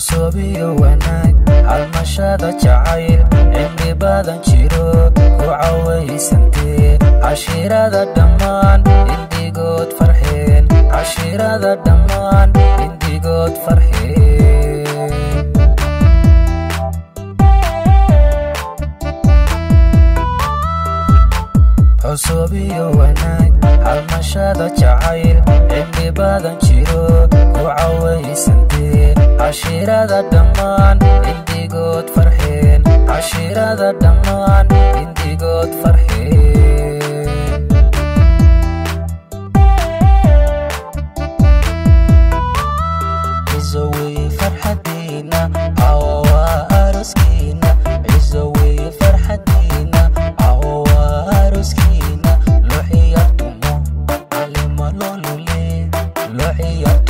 cusub iyo wanaag halmashada jacayl cimri badan jiro ku cawaysantee cashiirada dhammaan indigood farxeen cashiirada dhammaan indigood farxeen cusub iyo wanaag halmashada jacayl cimri badan jiro ku cawaysantee cashiirada dhammaan indigood farxeen cashiirada dhammaan indigood farxeen cizo weye farxadiina cawa aroskiina cizo weye farxadiina cawa aroskiina loo ciyaartumo calima loolule loo ciyaar